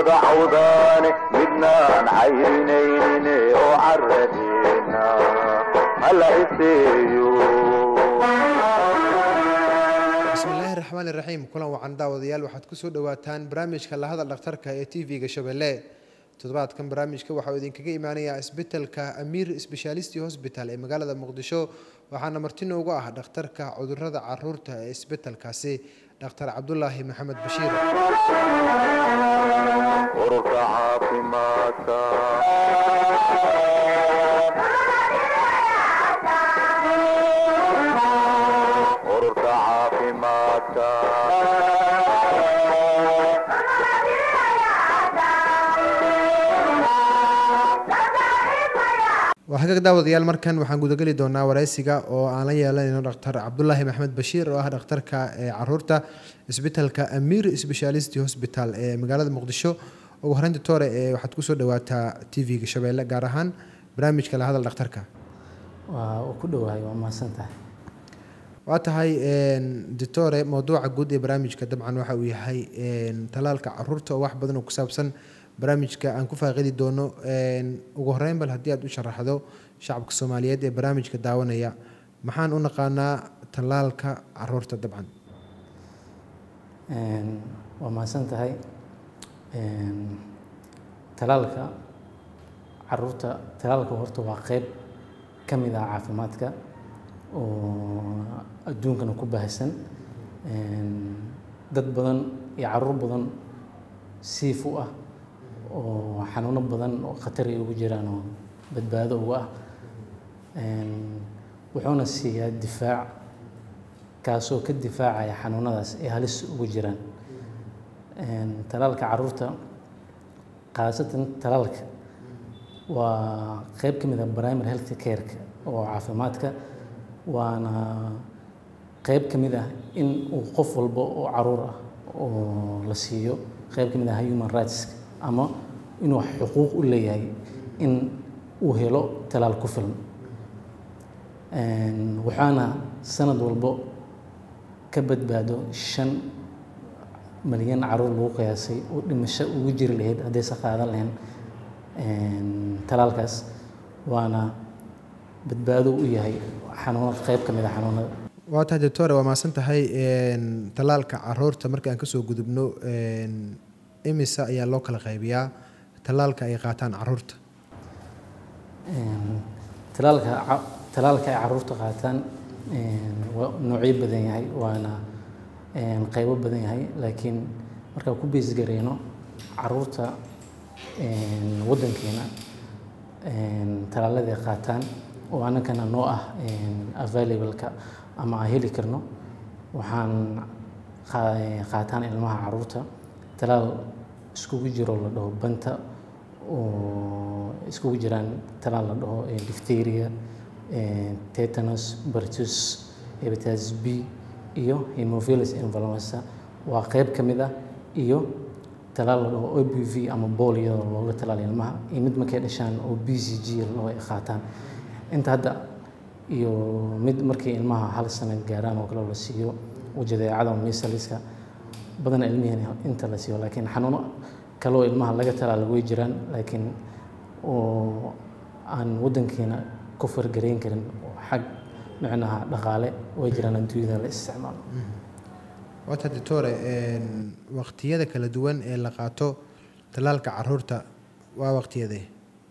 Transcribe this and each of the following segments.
wada cawdaane midnaan cayrinayne oo caradeena hala iseeyo bismillaahi raxmaani raxiim kulan wacan daawadayaal waxaad kusoo dhawaataan barnaamijka lahadal dhakhtarka ee t v-ga shabeelle toddobaadkan barnaamijka waxauu idinkaga imaanayaa isbitalka amiir sbeshaalisti hosbital ee magaalada muqdisho waxaana marti noogu ah dhakhtarka cudurada caruurta ee isbitalkaasi dhakhtar cabdulaahi maxamed bashiir ururka caafimaadka ururka caafimaadka waa hagaag daawadayaal markan waxaan gudageli doonaa wareysiga oo aan la yeelanayno dhakhtar cabdulaahi maxamed bashiir oo ah dhakhtarka ee caruurta isbitalka amiir sbeshaalisti hosbital ee magaalada muqdisho ugu horeyn doctore ee waxaad kusoo dhawaataa t v-ga shabeelle gaar ahaan barnaamijka la hadal dhakhtarka waa uu ku dhowahay waa mahadsan tahay waa tahay doctore mowduuca guud ee barnaamijka dabcan waxa uu yahay talaalka caruurta oo wax badan oo ku saabsan barnaamijka aan ku faaqidi doono ugu horeyn bal haddii aad u sharaxdo shacabka soomaaliyeed ee barnaamijka daawanaya maxaan u naqaanaa talaalka caruurta dabcan waa mahadsan tahay talaalka caruurta talaalka horta waa qeyb ka mid ah caafimaadka oo adduunkana ku baahsan dad badan iyo caruur badan siif u ah oo xanuuno badan oo khatar ay ugu jiraan oo badbaado uga ah wuxuuna siiyaa difaac kaasoo ka difaacaya xanuunadaas ay halis ugu jiraan talaalka caruurta khaasatan talaalka waa qeyb ka mid ah primary health care-ka oo caafimaadka waana qeyb ka mid ah in uu qof walba oo caruur ah oo la siiyo qeyb ka mid ah human rights ama inuu xuquuq u leeyahay in uu helo talaal ku filan waxaana sanad walbo ka badbaado shan malyan caruur lagu qiyaasay oo dhimasho ugu jiri lahayd haddaysa qaadan lahayn talaalkaas waana badbaado u yahay xanuunad qeyb ka mid a xanuunada waa tahay doctore waa mahadsan tahay talaalka caruurta marka aan kasoo gudubno imisa ayaa loo kala qaybiyaa talaalka ay qaataan caruurta talaalka talaalka ay caruurta qaataan waa noocyo badan yahay waana qeybo badan yahay laakiin markaan ku beesgareyno caruurta waddankeena talaaladii qaataan oo annagana noo ah available-ka ama aan heli karno waxaan qaataan ilmaha caruurta talaal iskugu jiro la dhaho banta oo iskugu jiraan talaal la dhaho diphtheria tetanus bartus hepatitis b iyo hemophilus influenza waa qeyb ka mid ah iyo talaal la dhaho o b v ama bool iyadoo looga talaal ilmaha iyo mid markay dhashaan oo b c g loo ay qaataan inta hadda iyo mid markay ilmaha hal sano gaaraan oo kale la siiyo ujadeecada misaliska badana ilmihiina inta la siiyo laakiin xanuuno kaloo ilmaha laga talaala way jiraan laakiin oo aan waddankeena ku fargareyn karin xag micnaha dhaqaale way jiraan adduunyada la isticmaalo waata doctore waqtiyada kala duwan ee la qaato talaalka caruurta waa waqtiyadee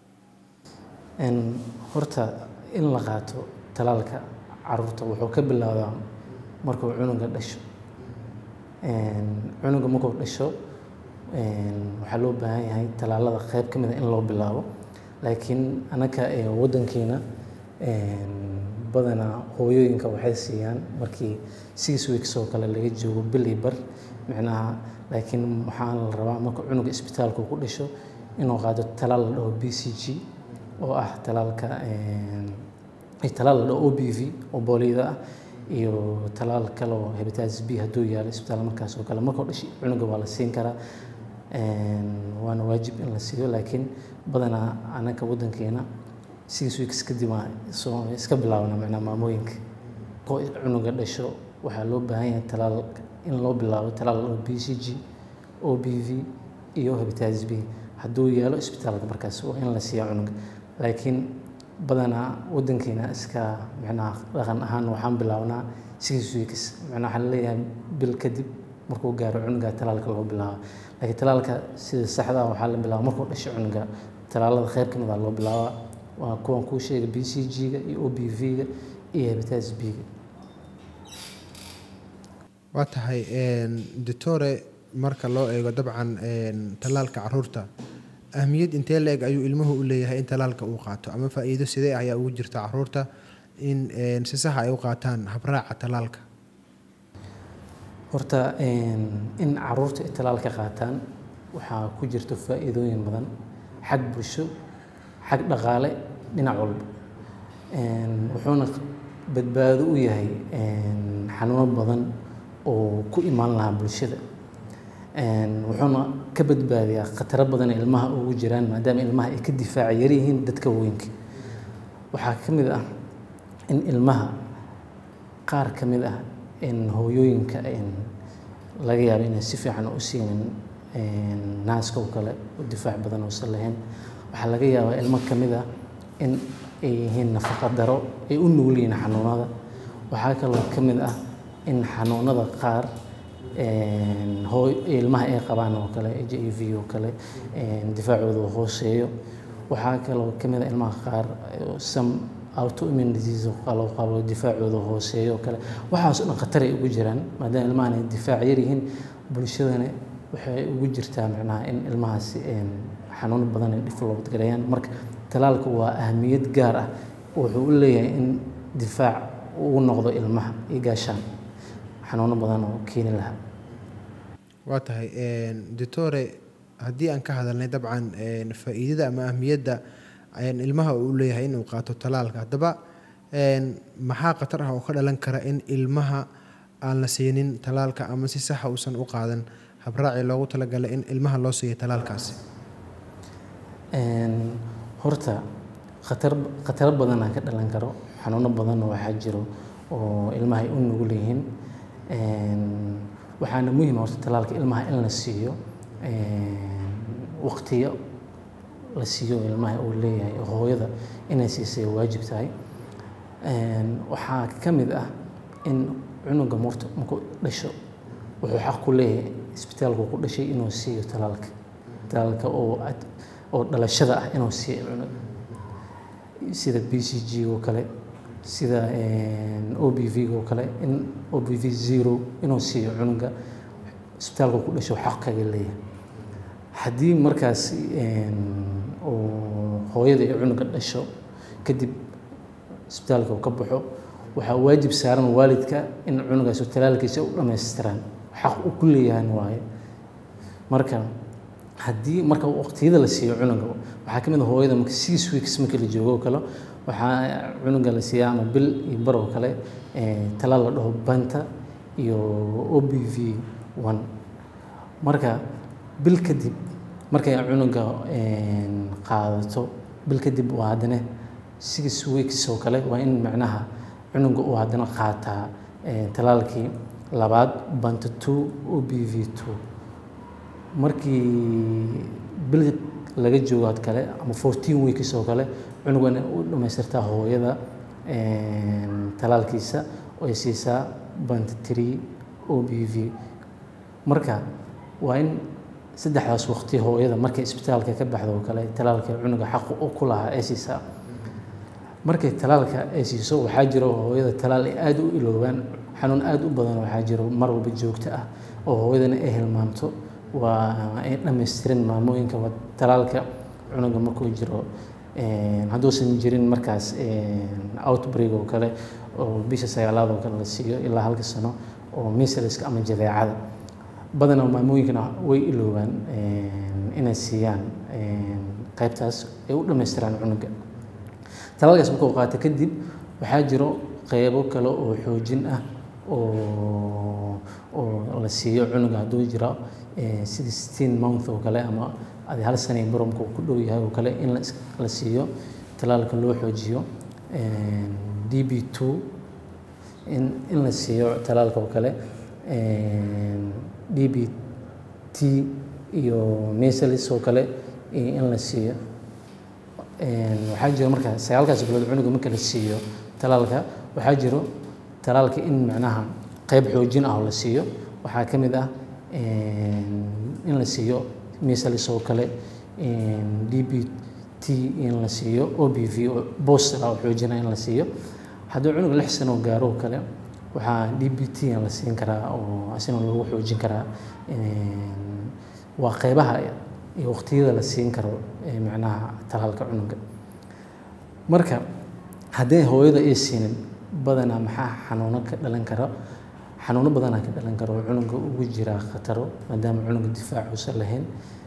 horta in la qaato talaalka caruurta wuxuu ka bilowdaa markuu cunuga dhasho cunuga markuu dhasho waxaa loo baahan yahay talaalada qeyb ka mid a in loo bilaabo laakiin anaka waddankeena badanaa hooyooyinka waxay siiyaan markii six weeks oo kale laga joogo bili bar micnaha laakiin waxaa la rabaa marka cunuga isbitaalka ku dhasho inuu qaado talaal la dhaho b c g oo ah talaalka talaal la dhaho o b v oo booliyada ah iyo talaal kale oo hepatitis b hadduu yaalo isbitaal markaas oo kale markuu dhashay cunuga waa la siin karaa waana waajib in la siiyo laakiin badanaa anaka waddankeena six weeks kadib waa soo iska bilaabana macnaa maamooyinka koo cunuga dhasho waxaa loo baahan yahay talaal in loo bilaabo talaal oo b c g o b v iyo hepatitis b hadduu yeelo isbitaalka markaas waa in la siiya cunuga laakiin badanaa wadankeena iska micnaha dhaqan ahaan waxaan bilaabnaa six weeks micnaha waxaa laleeyahay bil kadib markuu gaaro cunuga talaalka loo bilaabo laakiin talaalka sida saxda ah waxaa la bilaaba markuu dhasho cunuga talaalada kheyr ka mid ah loo bilaabaa waa kuwan kuu sheega b c g-ga iyo o b v-ga iyo hepatitis b-ga waa tahay doctore marka loo eego dabcan tallaalka caruurta ahmiyad intee la-eg ayuu ilmuhu u leeyahay in tallaalka uu qaato ama faa-iido sidee ayaa ugu jirta caruurta in si saxa ay u qaataan habraaca tallaalka horta in caruurta ay talaalka qaataan waxaa ku jirto faa-iidooyin badan xag bulsho xag dhaqaale dhinac walba wuxuuna badbaado u yahay xanuuno badan oo ku imaan lahaa bulshada wuxuuna ka badbaadiyaa khataro badan ee ilmaha ugu jiraan maadaama ilmaha ay ka difaaca yaryihiin dadka weynka waxaa ka mid ah in ilmaha qaar ka mid ah hooyooyinka laga yaabo inay si fiican u siinin naaska oo kale u difaac badan uusan lahayn waxaa laga yaabaa ilmo ka mid ah in ay yihiin nafaqa daro ay u nugul yihiin xanuunada waxaa kaloo ka mid ah in xanuunada qaar hooy ilmaha ay qabaan oo kale h i v oo kale difaacooda uu hooseeyo waxaa kaloo ka mid ah ilmaha qaar some autoimmune disease oo kale oo qabo difaacooda hooseeyo oo kale waxaas oo dhan khatar ay ugu jiraan maadaama ilmahan ay difaac yar yihiin bulshadana waxay ugu jirtaa macnaha in ilmahaasi xanuuno badan ay developed gareeyaan marka talaalku waa ahamiyad gaar ah wuxuu u leeyahay in difaac uu noqdo ilmaha iyo gaashaan xanuuno badan oo keeni lahaa waa tahay doctore haddii aan ka hadalnay dabcan faa-iidada ama ahmiyadda ilmaha uu leeyahay inuu qaato talaalka haddaba maxaa khatar ah oo ka dhalan kara in ilmaha aan la siinin talaalka ama si saxa uusan u qaadan habraacii loogu talagalay in ilmaha loo siiyo talaalkaasi horta khatar khataro badanaa ka dhalan karo xanuuno badan waxaa jiro oo ilmaha ay u nugul yihiin waxaana muhiim horta talaalka ilmaha in la siiyo waqtiyo la siiyo ilmaha uu leeyahay hooyada inay siisay waajib tahay waxaa ka mid ah in cunuga murta markuu dhasho wuxuu xaq ku leeyahay isbitaalku ku dhashay inuu siiyo talaalka talaalka oo oo dhalashada ah inuu siiyo cunuga sida b c g oo kale sida o b v oo kale in o b v zero inuu siiyo cunuga isbitaalka ku dhasho xaq kaga leeyahay haddii markaas uu hooyada iyo cunuga dhasho kadib isbitaalka uu ka baxo waxaa waajib saaran waalidka in cunugaas talaalkiisa u dhammaystiraan xaq uu ku leeyahan waaye marka haddii marka waqtiyada la siiyo cunuga waxaa ka mid a hooyada marka six weeks markii la joogo oo kale waxaa cunuga la siiyaa ama bil iyo bar oo kale talaal la dhaho banta iyo o b v one marka bil kadib markay cunuga qaadato bil kadib waa haddana six weeks oo kale waa in macnaha cunuga uu haddana qaataa talaalkii labaad banta two o b v two markii bil laga joogo had kale ama fourteen weeks oo kale cunugana u dhammaystirtaa hooyada talaalkiisa oo ay siisaa banta three o b v marka waa in saddexdaas waqti hooyada markay isbitaalka ka baxdo oo kale talaalka cunuga xaq u ku lahaa ay siisaa markay talaalka ay siiso waxaa jiro hooyada talaal ay aada u iloobaan xanuun aada u badan waxaa jiro mar walba joogto ah oo hooyadana ay hilmaamto waa ay dhammaystirin maamooyinka talaalka cunuga markuu jiro hadduusan jirin markaas outbreak oo kale oo bisha sagaalaad oo kale la siiyo ilaa halka sano oo misaliska ama jadeecada badanaa maamooyinkana way iloobaan inay siiyaan qaybtaas ay u dhammaystiraan cunuga talaalkaas markuu qaato kadib waxaa jiro qeybo kale oo xoojin ah oo oo la siiyo cunuga hadduu jiro sida sixteen month oo kale ama adi hal sana baromka uu ku dhow yahay oo kale in la siiyo talaalka loo xoojiyo d b two in in la siiyo talaalka oo kale d b t iyo measles oo kale iyo in la siiyo waxaa jiro marka sagaalkaas bilood cunuga marka la siiyo talaalka waxaa jiro talaalka in macnaha qayb xoojin ah oo la siiyo waxaa ka mid ah in la siiyo measles oo kale d b t in la siiyo o b v oo booster ah oo xoojina in la siiyo haddii cunuga lix sano gaaro oo kale waxaa d b t in la siin karaa oo asina lagu xoojin karaa waa qaybaha iyo waqtiyada la siin karo macnaha talaalka cunuga marka haddii hooyada ay siinin badanaa maxaa xanuuno ka dhalan kara xanuuno badanaa ka dhalan karo oo cunuga ugu jiraa khataro maadaama cunuga difaac uusan lahayn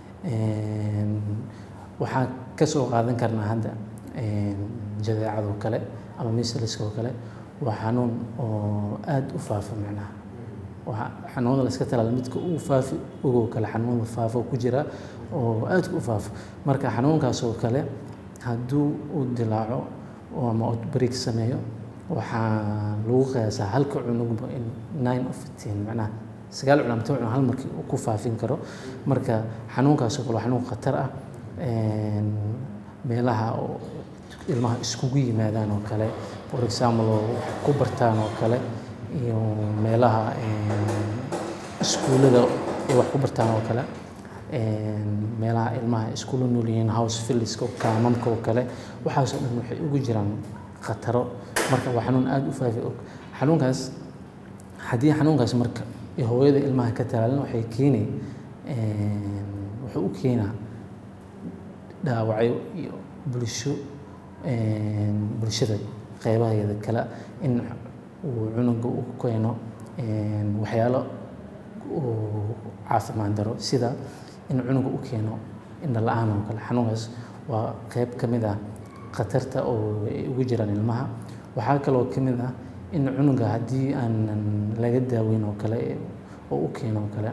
waxaan ka soo qaadan karnaa hadda jadeecadoo kale ama misaliska oo kale waa xanuun oo aada u faafa macnaha waa xanuunada la iska talaala midka uu faafi ogoo kale xanuunada faafo ku jira oo aadka u faafo marka xanuunkaas oo kale hadduu uu dilaaco ama outbreak sameeyo waxaa lagu qiyaasaa halka cunugba in nine of ten macnaha sagaal cunug ama toban cunug hal markii uu ku faafin karo marka xanuunkaas oo kale waa xanuun khatar ah meelaha ilmaha iskugu yimaadaan oo kale for example oo ku bartaan oo kale iyo meelaha iskuullada ay wax ku bartaan oo kale meelaha ilmaha iskula nool yihiin house filliska oo kaamamka oo kale waxaasoo dhan waxay ugu jiraan khataro marka waa xanuun aada u faafi og xanuunkaas haddii xanuunkaas marka iyo hooyada ilmaha ka talaalin waxay keeni wuxuu u keenaa dhaawacyo iyo bulsho bulshada qeybaheeda kale in uu cunuga u keeno waxyaalo caafimaad daro sida in cunuga u keeno indho la-aan oo kale xanuunkaas waa qeyb ka mid ah khatarta oo ay ugu jiraan ilmaha waxaa kaloo ka mid ah in cunuga haddii aanan laga daaweyn oo kale oo u keeno oo kale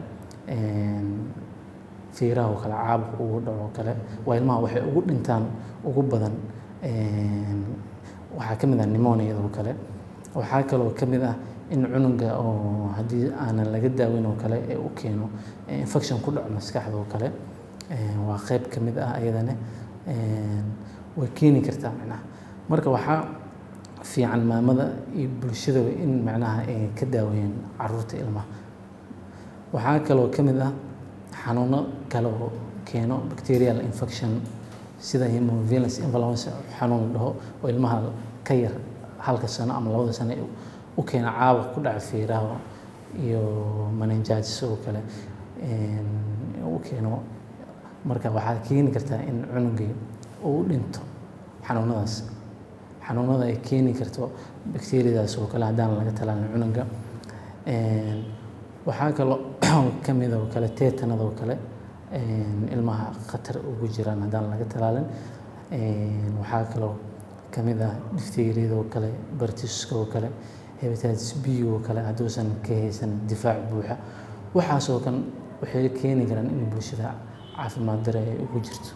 fiiraha oo kale caabuq ugu dhaco oo kale waa ilmaha waxay ugu dhintaan ugu badan waxaa ka mid ah nimoniada oo kale waxaa kaloo ka mid ah in cunuga oo haddii aanan laga daaweyn oo kale ee u keeno infection ku dhaco maskaxda oo kale waa qeyb ka mid ah ayadana way keeni kartaa macnaha marka waxaa fiican maamada iyo bulshadaba in macnaha ay ka daaweeyaan caruurta ilmaha waxaa kaloo ka mid ah xanuuno kale oo keeno bacterial infection sida hemovirus influenza xanuun la dhaho oo ilmaha ka yar halka sano ama labada sano u keena caabuq ku dhaca fiiraha iyo meningitis oo kale u keeno marka waxaa keeni kartaa in cunugii uu u dhinto xanuunadaas xanuunada ay keeni karto bacteriadaas oo kale haddaan laga talaalin cunuga waxaa kaloo ka mid oo kale teetanada oo kale ilmaha khatar ugu jiraan haddaan laga talaalin waxaa kaloo ka mid ah difteeriyada oo kale bartiska oo kale hepatitis b oo kale hadduusan ka haysan difaac buuxa waxaasoo kan waxay keeni karaan in bulshada caafimaad dare ay ugu jirto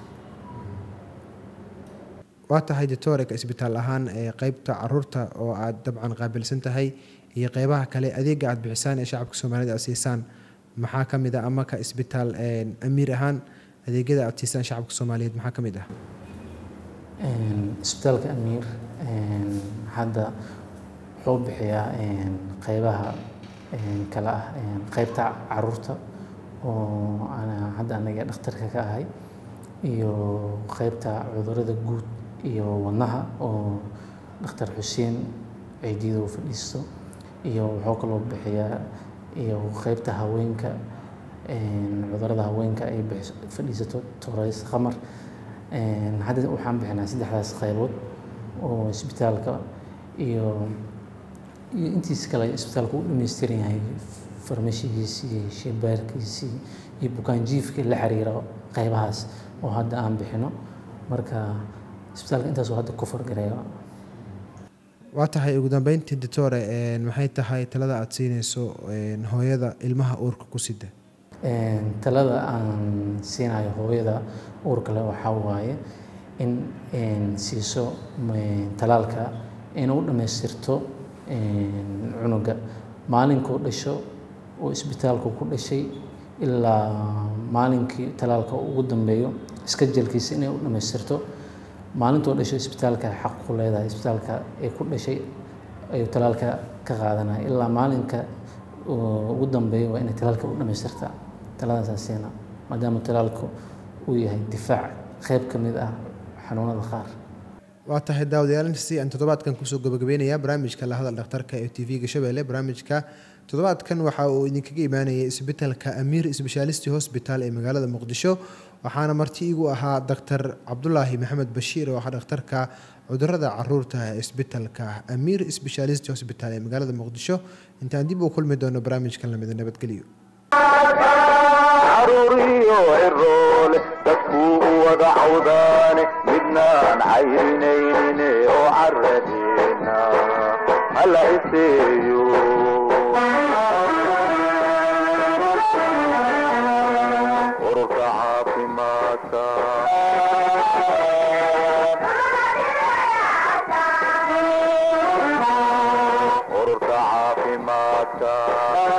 waa tahay doctoreka isbitaal ahaan ee qeybta caruurta oo aad dabcan qaabilsan tahay iyo qeybaha kale adeega aad bixisaan ee shacabka soomaalida aad siisaan maxaa ka mid ah ama ka isbitaal amiir ahaan adeegyada aad siisaan shacabka soomaaliyeed maxaa ka mid ah isbitaalka amiir hadda wuxuu bixiyaa qeybaha kale ah qeybta caruurta oo hadda anaga dhakhtarka ka ahay iyo qeybta cudurada guud iyo wadnaha oo dhakhtar xuseen ciidiyada uu fadhiisto iyo wuxuu kaloo bixiyaa iyo qeybta haweenka cudurada haweenka ay fadhiisato torays khamar hadda waxaan bixinaa saddexdaas qaybood oo isbitaalka iyo iyo intiis kale isbitaalka u dhammaystiran yahay farmashigiisii shaybaarkiisii iyo bukaanjiifkii la xiriira qaybahaas oo hadda aan bixino marka isbitaalka intaasoo hadda ku fargareeyo waa tahay ugu dambeyntii doctore maxay tahay talada aada siinayso hooyada ilmaha uurka ku sida talada aan siinayo hooyada uurka leh waxaa waaye in siiso talaalka inuu dhammaystirto cunuga maalinkuu dhasho oo isbitaalku ku dhashay ilaa maalinkii talaalka ugu dambeeyo iskajelkiisa inay u dhammaystirto maalintoo dhashay isbitaalka xaq ku leedahay isbitaalka ay ku dhashay ayuu talaalka ka qaadanaya ilaa maalinka ugu dambeeya waa inay talaalka u dhammaystirtaa taladaasaasina maadaama talaalku uu yahay difaac qeyb ka mid ah xanuunada qaar waa tahay daawadayaal aan toddobaadkan kusoo gabagabeynayaa barnaamijka la hadal dhakhtarka ee t v-ga shabeelle barnaamijka toddobaadkan waxa uu idinkaga imaanayay isbitaalka amiir sbeshaalisti hosbital ee magaalada muqdisho waxaana marti igu ahaa doctor cabdulaahi maxamed bashiir oo ah dhakhtarka cudurada caruurta ee isbitaalka amiir sbeshaalisti hosbital ee magaalada muqdisho intaan dib u kulmi doono barnaamijkan lamida nabadgelyo caruuriyo ciroole dadkuu u wada cawdaane midnaan cayrinaynin oo caradeena hala iseeyo ururka caafimaadka ururka caafimaadka